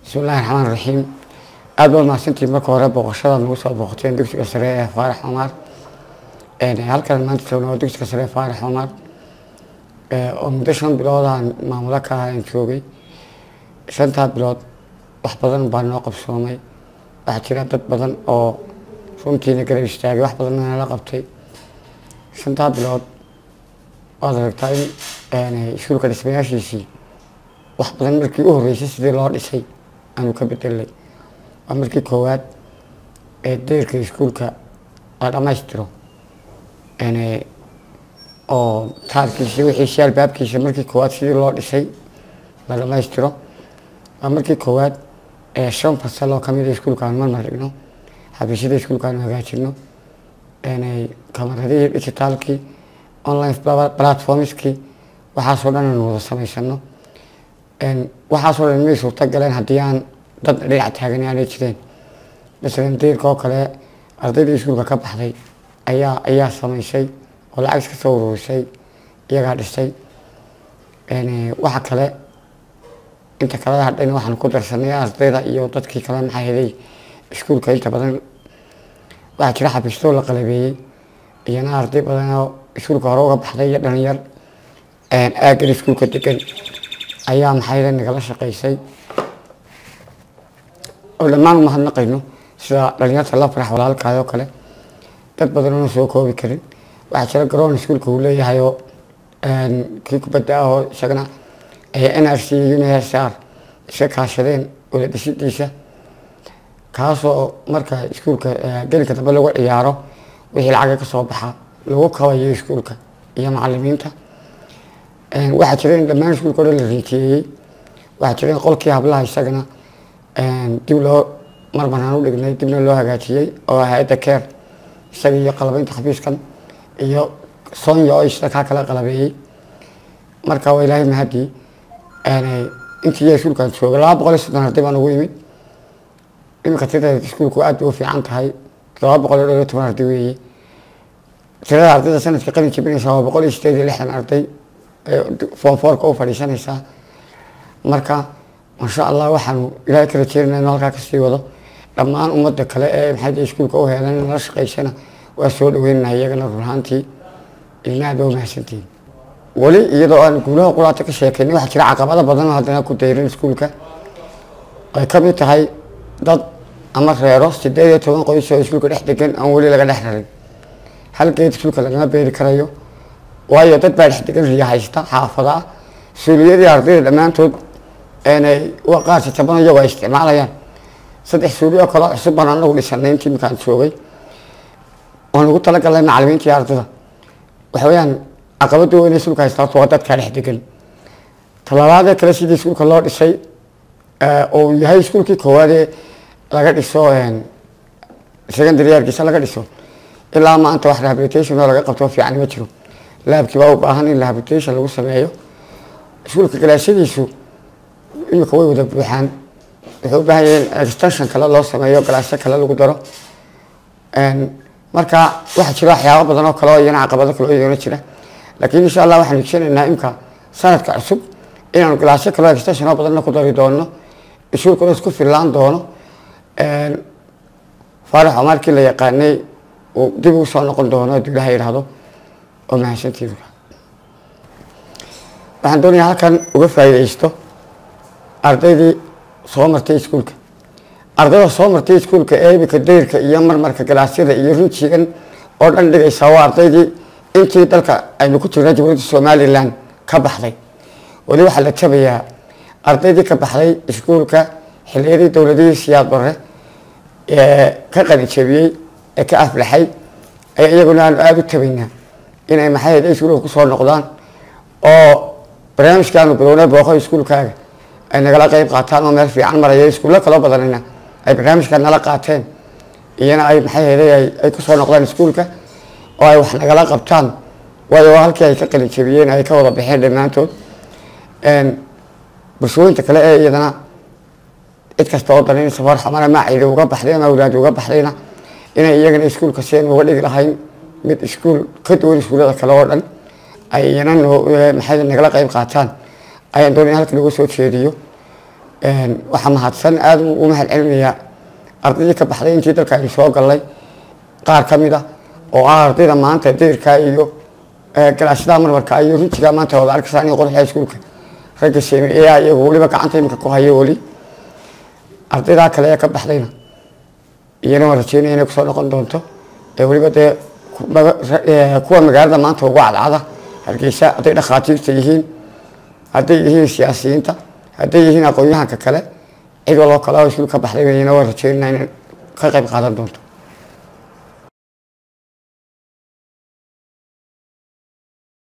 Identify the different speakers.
Speaker 1: bismillahi raxmaan raxiim aada baad mahadsantiin marka hore booqashada nagu soo booqateen dugsiga sare ee faarax cumar halkan maanta joogna waa dugsiga sare ee faarax cumar oo muddo shan biloodan maamulo ka ah aan joogay shantaa bilood wax badan baa noo qabsoomay waxaa jira dad badan oo runtiina garab istaagay wax badanna nala qabtay shantaa bilood waad aragtaa in iskuulka dhismayaashiisii wax badan markii u horreysay sidii loo dhisay aanu ka bedelnay waa markii koowaad ee deyrka iskuulka la dhammaystiro oo taarkiisa wixiisi albaabkiisa markii koowaad sidii loo dhisay la dhammaystiro waa markii koowaad ee shan fasal oo kamid a iskuulka aanu marmar dhigno xafiisyada iskuulka aanu hagaajino kamaradihii digitaalkii online platformskii waxaasoo dhan aanu wada samaysano waxaasoo dhan may suurta galeen haddii aan dad dhinac taagan aanay jireen masalan deyrka oo kale ardayda iskuulka ka baxday ayaa ayaa samaysay oo lacag iska soo ururisay iyagaa dhisay waxa kale inta kaleda hadhayna waxaan ku darsanay ardayda iyo dadkii kale maxaa heday iskuulka inta badan waxaa jira xafiistoo la qalabeeyey iyana arday badan oo iskuulka hore uga baxday iyo dhalinyar aagan iskuulka degan ayaa maxayda nagala shaqaysay oo dhammaan umahadnaqayno sida dhalinyarta la farax walaalkaay oo kale dad badan oona soo koobi karin waxaa jira garoon iskuulka uu leeyahay oo kii kubadda ah oo isagana n r c iyo unhsr iska kaashadeen wala dhisidiisa kaasoo marka iskuulka gelinka dambe lagu ciyaaro wixii lacaga kasoo baxa lagu kabayo iskuulka iyo macalimiinta waxaa jira in dhammaan iskuulka o dhan la riitiyeeyey waxaa jira in qolkii hablaha isagana dib loo marmaraan u dhignay dibna loo hagaajiyey oo hay-adda keer isaga iyo qalabeynta xafiiskan iyo sonya oo isna kaa kala qalabeeyey marka waa ilaahay mahadii intii ya iskuulkan jooga laba boqol iyo soddon arday baan ugu yimid iminka tirada iskuulku aad bay u fiican tahay todoba boqol iyo dhowr iyo toban arday weeye tirada ardayda sanadka qalin jibinaysa waa boqol iyo sideed iyo lixdan arday form fourka u fadhiisanaysaa marka masha allah waxaanu ilaahay ka rajeynana inu halkaa kasii wado dhammaan ummadda kale ee maxay iskuulka u heelan nala shaqaysana waa soo dhaweynana iyagana runaantii ilna aad ba umahadsantihin weli iyadoo aan guulaha quraata ka sheekaynay waxaa jira caqabado badan oo haddana ku dayrin iskuulka ay ka mid tahay dad ama reero sideed iyo toban qoys oo iskuulka dhex degan aan weli laga dhex rarin hal geed iskuulka lagama beeri karayo waayo dad baa dhex degan riya haysta xaafada ah suuliyadii ardayda dhammaantood qaar jajaban iyagoo ay isticmaalayaan saddex suuli oo kaleo cusub baan anagu dhisanay intii iminkaan joogay waan ugu talagalnay macalimiinta iyo ardada waxa weyaan caqabada weyn ee iskuulka haysta horta waa dadkaa dhex degan talabaadee kale sidii iskuulka loo dhisay oo yahay iskuulkii koowaadee laga dhiso secondary yarkiisa laga dhiso ilaa maanta wax rehabilitation oo laga qabto fiican ma jiro laabkii baa u baahan in rehabilitation lagu sameeyo iskuulka galaashadiisu imika way wada buuxaan wuxuu u baahan yahay in extension kale loo sameeyo galaasyo kale lagu daro marka waxaa jira waxyaabo badan oo kale oo iyana caqabado kale oo iyana jira laakiin insha allah waxaan igsanaynaa imka sanadka cusub inaanu galaasyo kale oo extension oo badanna ku dari doono iskuulkuna isku fillaan doono faarax markii la yaqaanay uu dib ugu soo noqon doono hadduu ilaha yidhaahdo oo mahadsantiin waxaan doonayaa halkan uga faa'iidaysto ardaydii soo martay iskuulka ardayda soo martay iskuulka ee imika dayrka iyo marmarka galaasyada iyo rinjigan oo dhan dhigaysa waa ardaydii intii dalka aynu ku jirna jamhuuriyadda somalilan ka baxday weli waxaa la jabayaa ardaydii ka baxday iskuulka xiliyadii dowladihii siyaad bare ee ka qalijabiyey ee ka aflaxay ayaa iyaguna aanu aada u tabaynaa inay maxay iskuulka kusoo noqdaan oo barnaamijkaanu bilownay booqo iskuulkaaga ay nagala qeyb qaataan oo meel fiican maraya iskuullo kaloo badanina ay barnaamijka nala qaateen iyana ay maxay heday ay kusoo noqdaan iskuulka oo ay wax nagala qabtaan waayo halkii ay ka qalijabiyeen ay ka wada baxeen dhammaantood bulshooyinta kale ee iyadana cid kasta oo danaynaysa farxamana maacidi uga baxday ama awlaadi uga baxdayna inay iyagana iskuulka seen uga dhigi lahayn mid iskuul ka duwan iskuullada kale oo dhan ay iyana maxay nagala qeyb qaataan ayaan doonaya halkan uga soo jeediyo waxaa mahadsan aada u mahad celinayaa ardaydii ka baxday intii dalka aynu soo gallay qaar ka mid ah oo ah ardayda maanta dayrkaa iyo galaashada marmarka iyo rinjigaa maanta wada arkaysaa in qoraxda iskuulka ragga sameeyaa iyagu weliba gacanta imika ku hayo weli ardaydaa kale ee ka baxdayna iyana waan rajeynaya inay kusoo noqon doonto ee weliba dee kuwa magaalada maanta ugu cadcada hargeysa hadday dhakhaatiirta yihiin hadday yihiin siyaasiyiinta hadday yihiin aqoon-yahanka kale cid waloo kale oo iskuul ka baxday iyana waan rajeynaya inay ka qayb qaadan doonto